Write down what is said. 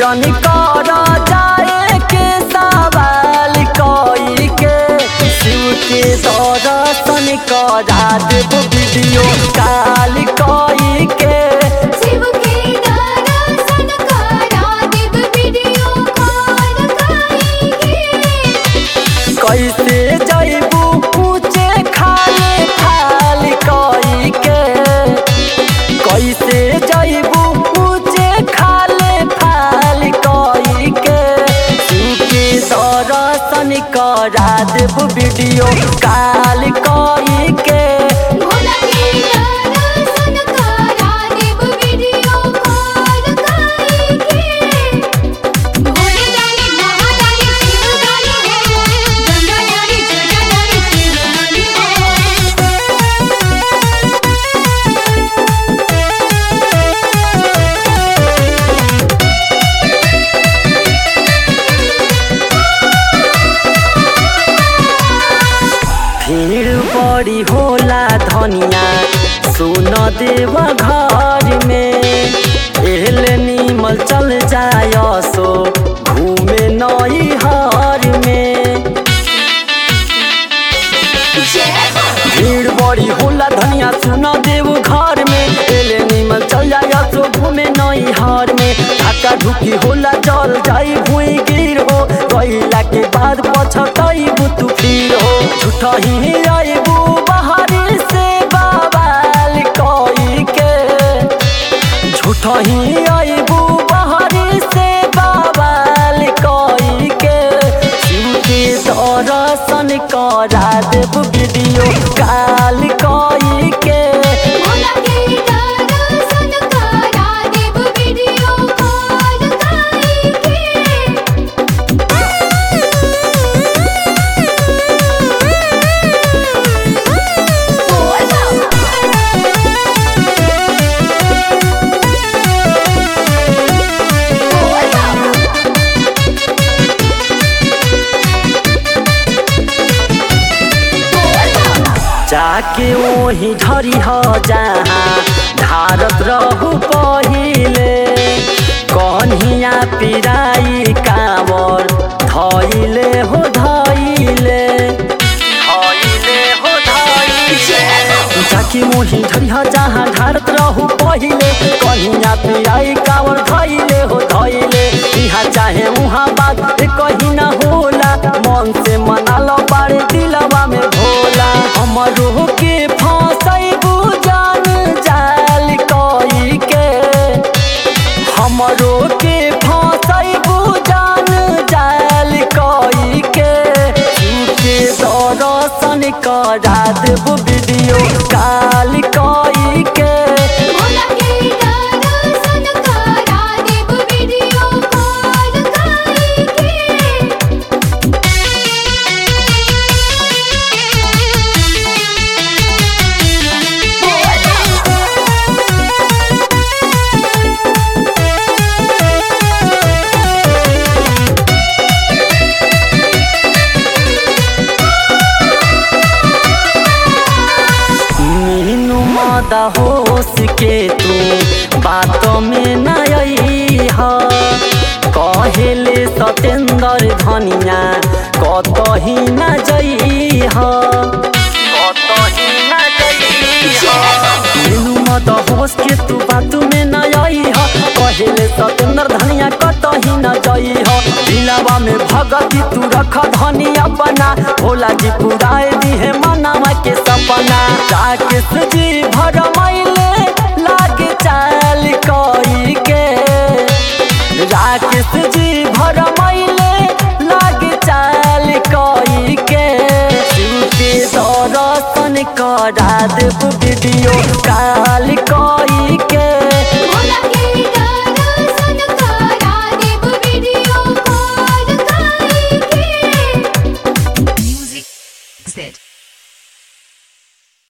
जन कर जाए के सवाल कई के शिव के दर्शन करा देव वीडियो काल कई के शिव के दर्शन करा देव वीडियो कॉल करेंगे कैसे जैबू पूछे खाले खाल कई के कैसे जैबू पूछे खाले फाल कई के शिव के दर्शन करा देव वीडियो काल कई के भोला के दर्शन करा देव वीडियो कॉल करेंगे भोले दानी महादानी शिव दानी हो गंगा दानी जटा दानी शिव दानी भीड़ बड़ी होला धनिया सुन देव घर में एहल नीमल चल जाय सो घूमे नई हर में भीड़ बड़ी होला धनिया सुन देव घर में एले नीमल चल जाय सो घूमे नई हर में धक्का धुकी होला जल जाई भुई गिर हो गईला के बाद पछतई तू फिर हो झूठा ही आईबू बहारी से बवाल कई के झूठा ही आईबू बहारी से बवाल कई के शिव के दर्शन करा देव वीडियो काल कई के भोला के दर्शन करा देव वीडियो कॉल करेंगे जाके ओही धरी ह जहाँ धारत रहू पहिले कन्हिया पिराई कावर धैले हो धैले धैले हो धैले जाके मोही धरी ह जहाँ धारत रहू पहिले कन्हिया पिराई कावर धैले हो धैले इहाँ चाहे उहाँ बात कहीं ना होला मन से मना लो बारे दिलवा में भोला हमरो के फंसैबू जान जाल कई के हमरो के फंसैबू जान जाल कई के के दर्शन करा देबू वीडियो काल कई के भोला के दर्शन करा देव वीडियो कॉल करेंगे मीनू मादा होश के तू बात में न आई ह कहेले सतेंद्र धनिया कतही न जई ह कतही न जई ह मीनू मादा होश के तू बात में न आई ह कहेले सतेंद्र धनिया कतही न जई ह दिलवा में भगती तू रख धनिया बना भोला जी पुराए दी है मनावा के सपना राकेश जी भरमैले लागे चाल कई के राकेश जी भरमैले लागे चाल कई के शिव के दर्शन करा देव वीडियो